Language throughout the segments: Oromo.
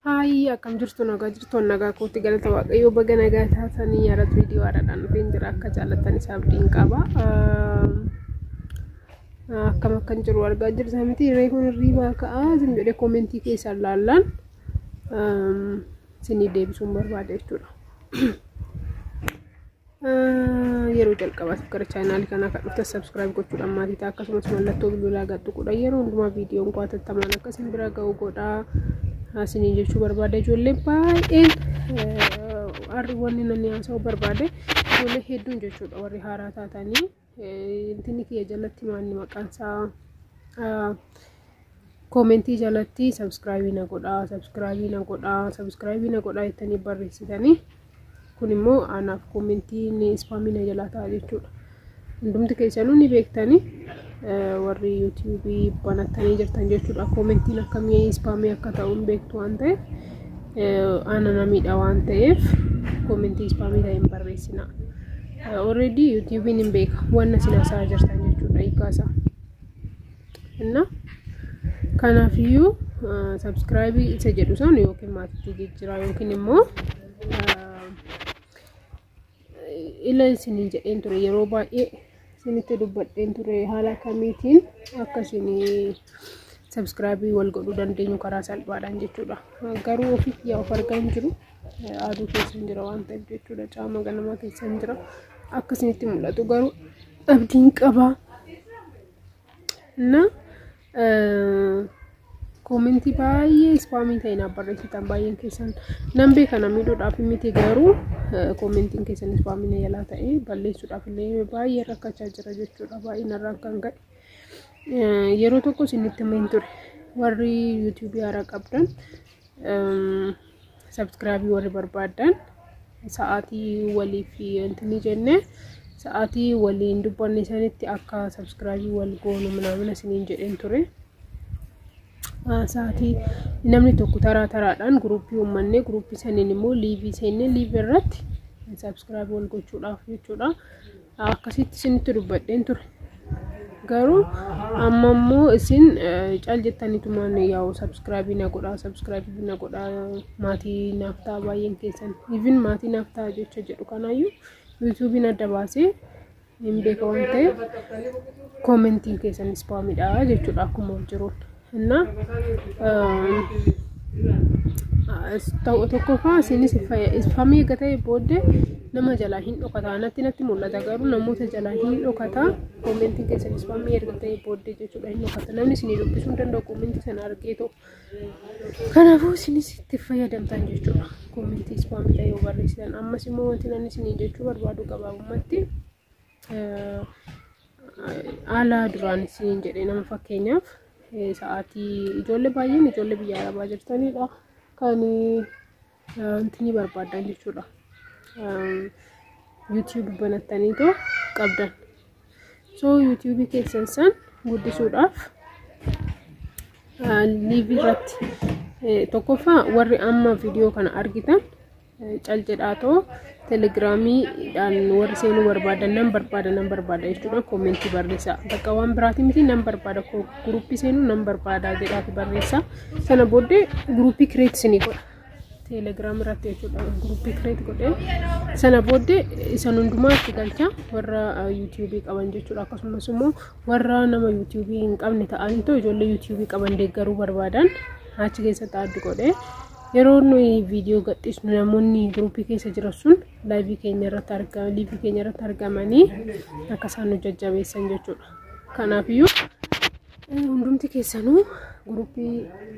Haayyi akkam jirtu nagaa jirtoon nagaa kootti galata waaqayyoo baga nagaa taatanii yaadatu viidiyoo haaraadhaan dhufeen jira akka jaallattan isaa abdiin qaba. Akkam akkan jiru argaa jirta miti reefuun hirriibaa ka'aa isin jedhee koomentii keessaan laallaan isinii deebisuun barbaada jechuudha. Yeroo jalqabaatiif gara chaanaalii kanaa kan dhuftan sabskiraayib gochuudhaan maatii ta'a akkasumas mallattoo bilbilaa gadhuqudha yeroo hundumaa viidiyoon koo hatattamaan akkasiin bira ga'u godhaa. Isinii jechuu barbaada ijoollee baay'een harri wanni namni haasa'u barbaade ijoollee hedduun jechuudha warri haaraa taatanii intini kiyya jalatti maanni maqaan isaa koomentii jalatti sabskiraayibii na godhaa sabskiraayibii na godhaa sabskiraayibii na godhaa jettanii barreessitanii kun immoo anaaf koomentiin ispaamii na jalaa ta'a jechuudha. Hundumti keessanuu ni beektanii warri yuutuubii banattanii jirtan jechuudha. Koomentiin akkamii ispaamii akka ta'u hin beektu waan ta'eef ana namiidha waan ta'eef koomentii ispaamii ta'e hin barreessina. Already yuutuubiin hin beeka wanna isin haasa'aa jirtan jechuudha hiikaasaa. Inna kanaafiyyuu sabskiraayibii isa jedhu san yookiin maatiitti jijjiiraa yookiin immoo ila isiniin jedheen ture yeroo baay'ee isinitti dubbadheen ture haala kamiitiin akka isin sabskiraayibii wal godhuu dandeenyu karaa salphaadhaan jechuudha. Garuu ofiif yaa of argaa hin jiru aduu keessan jira waan ta'eef jechuudha caama ganamaa keessan jira akka isinitti mul'atu garuu abdiin qabaa. Na koomentii baay'ee ispaamii ta'e naaf barreessitan baay'een keessan nan beeka na miidhuudhaaf miti garuu koomentiin keessan ispaamii na jalaa ta'e balleessuudhaaf illee baay'ee rakkachaa jira jechuudha baay'ee narraan kan ka'e yeroo tokko isinitti himin ture warri yuutuubii haaraa qabdan sabskiraayibii warri barbaadan sa'aatii waliif intini jennee sa'aatii waliin dubbanne sanitti akka sabskiraayibii wal goonu minamina isiniin jedheen ture. sa'aatii namni tokko taraa taraadhaan guruppii uummanne guruppii saniin immoo liivii seennee liivii irratti sabskiraayib wal gochuudhaaf jechuudha. Akkasitti isinitti dubbadheen ture. Garuu amma immoo isin cal jettaniitumaan yaa'u sabskiraayibii na godhaa sabskiraayibii na godhaa maatii naaf ta'a baay'een keessan even maatii naaf ta'a jecha jedhu kanaayyuu yuutuubiin adda baasee hin beeka waan ta'eef koomentiin keessan ispaamidha jechuudha akkuma wal jiruun. እና tokkoffaa isinis ispaamii eega ta'e booddee nama jalaa hin dhokata natti natti mul'ata garuu namoota jalaa hin dhokata koomentiin keessan ispaamii erga ta'e booddee jechuudha hin dhokata namni isinii dubbisuu hin danda'u koomentii sana argee ta'u kanaafuu isinis itti fayyadamtan jechuudha koomentii ispaamii ta'e yoo barreessitan ammas immoo wanti namni isinii jechuu barbaadu gabaabumatti haala duraan isiniin jedhee nama fakkeenyaaf sa'aatii ijoollee baay'een ijoollee biyya arabaa jirtanidha kan intini barbaadan jechuudha. yuutuubii banattaniitoo qabdan. So yuutuubii keessan san guddisuudhaaf liivii irratti tokkoffaa warri amma viidiyoo kana argitan cal jedhaatoo telegiraamiidhaan warri seenuu barbaadan nan barbaada nan barbaada jechuudha koomentii barreessaa bakka waan biraati miti nan barbaada guruppii seenuu nan barbaada jedhaati barreessaa sana booddee guruppii kireet isinii godha teelegiraam irratti jechuudha guruppii kireet godhee sana booddee isan hundumaa itti galcha warra yuutuubii qaban jechuudha akkasumas immoo warra nama yuutuubii hin qabne ta'anii ijoollee yuutuubii qaban deeggaruu barbaadan achi keessatti addi godhee yeroo nuyi viidiyoo gadhiisnu namoonni guruppii keessa jiran sun laayivii keenya irratti argaman liivii keenya irratti argamanii akka isaan nu jajjabeessan jechuudha. Kanaafiyyuu hundumti keessanuu guruppii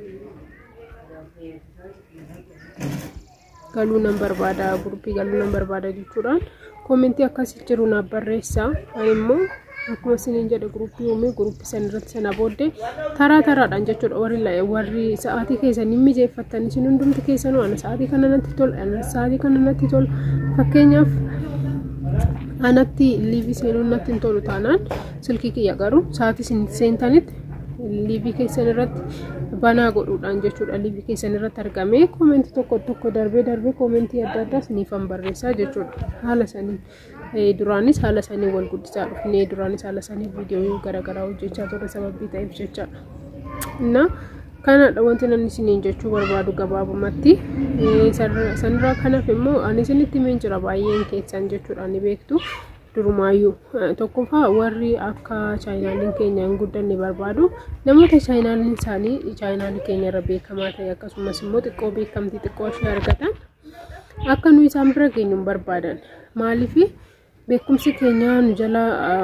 galuu nan barbaada guruppii galuu nan barbaada jechuudhaan koomentii akkasii jiru naaf barreessaa ani immoo akkuma isiniin jedhe guruppii uumee guruppii san irratti sana booddee taraa taraadhaan jechuudha warri warri sa'aatii keessan hin mijeeffattan isin hundumti keessanuu ana sa'aatii kana natti tola ana sa'aatii kana natti tola fakkeenyaaf anatti liivii seenuun natti hin tolu taanaan silkii kiyya garuu sa'aatii isin seentanitti liivii keessan irratti banaa godhuudhaan jechuudha liivii keessan irratti argamee koomentii tokko tokko darbee darbee koomentii adda addaa siniifan barreessaa jechuudha haala saniin duraanis haala sanii wal guddisaa dhufnee duraanis haala sanii viidiyoo garaagaraa hojjechaa turre sababii ta'eef jechaadha. እና kanadha wanti nan isiniin jechuu barbaadu gabaabumatti sanirraa kanaaf immoo ani isinitti himeen jira baay'een keessan jechuudha ni beektu durumaayyuu tokkoffaa warri akka chaayinaaliin keenya hin guddanne barbaadu namoota chaayinaaliin isaanii chaayinaalii keenya irra beekamaa ta'e akkasumas immoo xiqqoo beekamtii xiqqoo ishee argatan akka nu isaan bira geenyu hin barbaadan maaliif beekumsi keenya nu jala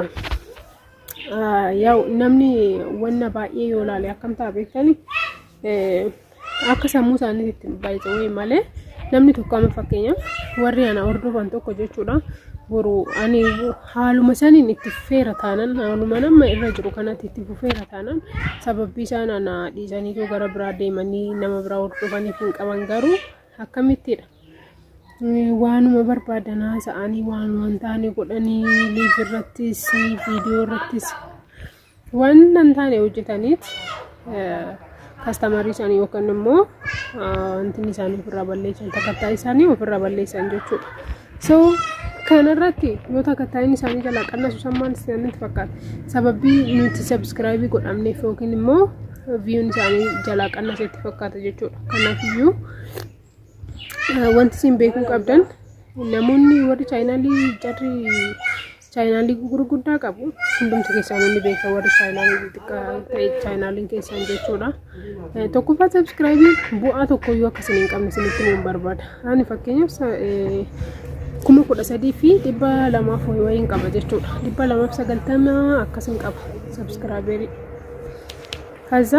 yaa'u namni wanna baay'ee yoo ilaale akkam ta'a beektani akka sammuu isaaniitti baay'ee wayii malee namni tokko amma fakkeenyaaf warri ana hordofan tokko jechuudha. boru ani haaluma saniin itti fufeera taanan haaluma nama irra jiru kanatti itti fufeera taanan sababbii isaan ana dhiisaniitu gara biraa deemanii nama biraa hordofaniif hin qaban garuu akkamittidha. Waanuma barbaadan haasa'anii waanuma hin taane godhanii liiv irrattis viidiyoo irrattis waan hin taane hojjetaniit kastamarii isaanii yookaan immoo wanti isaanii ofirraa balleessan takattaa isaanii ofirraa balleessan jechuudha. So kanarratti yoo takattaan isaanii jalaa qannasu sammaan isaanitti fakkaata sababii nuti sabskiraayibii godhamneef yookiin immoo viyuun isaanii jalaa qannasetti fakkaata jechuudha kanaafiyyuu wanti isin beekuu qabdan namoonni warri chaayinaalii jarri chaayinaalii gurguddaa qabu hundumti keessaa namni beeka warri chaayinaalii xixiqqaa ta'e chaayinaaliin keessan jechuudha tokkoffaa sabskiraayibii bu'aa tokkoyyuu akkasiin hin qabne isinitti himuun barbaada ani fakkeenyaaf kuma kudha sadii fi dhibba lamaaf wayiin qaba jechuudha. Dhibba lamaaf sagaltama akkasiin qaba sabskiraaberii. Kaza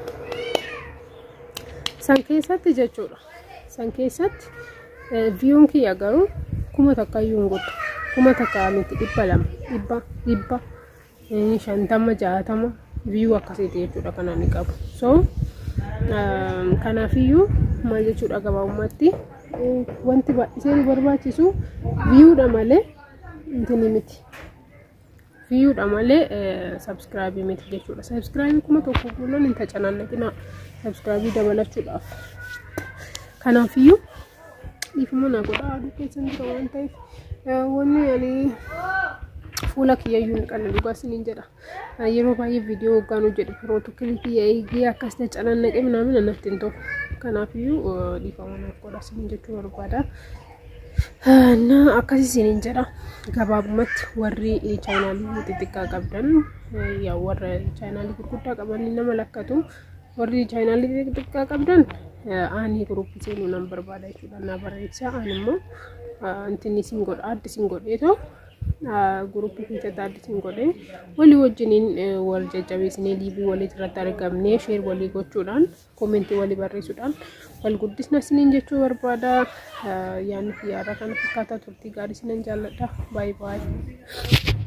san keessatti jechuudha. San keessatti viyuun kiyya garuu kuma takka iyyuu hin godhu. Kuma takka miti dhibba lama dhibba dhibba shantama jaatama viyuu akkasiiti jechuudha kan ani qabu. So kanaafiyyuu maal jechuudha gabaabumatti wanti baay'isee nu barbaachisu viyuudha malee intini miti. Viyuudha malee sabskiraabii miti jechuudha. Sabskiraabii kuma tokko guutuun hin tacanaannaqina sabskiraabii dabalachuudhaaf. Kanaafiyyuu dhiifama na godha aduu keessan jira waan ta'eef wanni ani fuula kiyyayyuu hin qabne dhugaa isiniin jedha. Yeroo baay'ee viidiyoo hoggaan hojjedhu pirootokolii eegee akkas tacanaannaqee minaamin anatti hin ta'u. Kanaafiyyuu dhiifama naaf godha isiniin jechuu barbaada. Na akkas isiniin jedha gabaabumatti warri chaayinaalii xixiqqaa qabdan yaa warra chaayinaalii gurguddaa qaban nama lakkatu warri chaayinaalii xixiqqaa qabdan ani guruppii seenuu nan barbaada jechuudha na barreessa ani immoo intinni isin godha addi isin godheetoo guruppii keessatti addi isin godhee walii wajjiniin wal jajjabeessinee liivii walitti irratti argamnee sheer walii gochuudhaan koomentii walii barreessuudhaan wal guddisna isiniin jechuu barbaada yaadni fi yaada kana fakkaataa turtii gaarii isinan jaalladha baay'ee baay'ee.